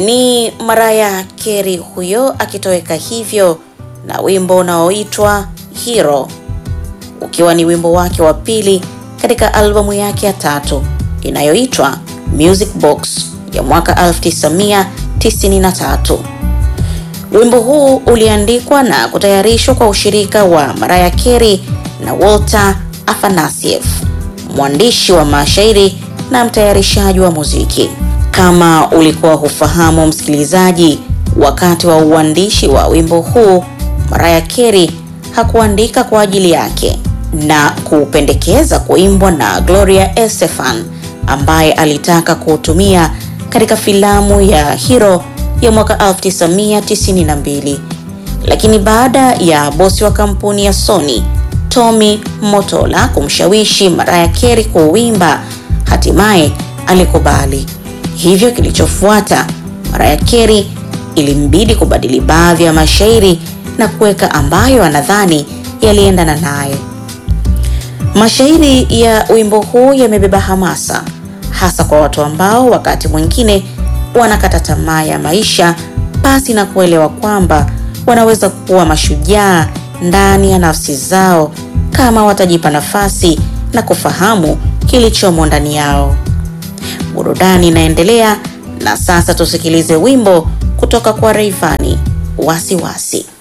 Ni Mariah Carey huyo akitoweka hivyo na wimbo unaoitwa Hero, ukiwa ni wimbo wake wa pili katika albamu yake ya tatu inayoitwa Music Box ya mwaka 1993. Wimbo huu uliandikwa na kutayarishwa kwa ushirika wa Mariah Carey na Walter Afanasieff, mwandishi wa mashairi na mtayarishaji wa muziki. Kama ulikuwa hufahamu msikilizaji, wakati wa uandishi wa wimbo huu Mariah Carey hakuandika kwa ajili yake na kupendekeza kuimbwa na Gloria Estefan ambaye alitaka kuutumia katika filamu ya Hero ya mwaka 1992. Lakini baada ya bosi wa kampuni ya Sony Tommy Motola kumshawishi Mariah Carey kuuimba, hatimaye alikubali. Hivyo kilichofuata, Mariah Carey ilimbidi kubadili baadhi ya mashairi na kuweka ambayo anadhani yaliendana naye. Mashairi ya wimbo huu yamebeba hamasa hasa kwa watu ambao wakati mwingine wanakata tamaa ya maisha pasi na kuelewa kwamba wanaweza kuwa mashujaa ndani ya nafsi zao kama watajipa nafasi na kufahamu kilichomo ndani yao. Burudani inaendelea na sasa tusikilize wimbo kutoka kwa Rayvanny, Wasiwasi.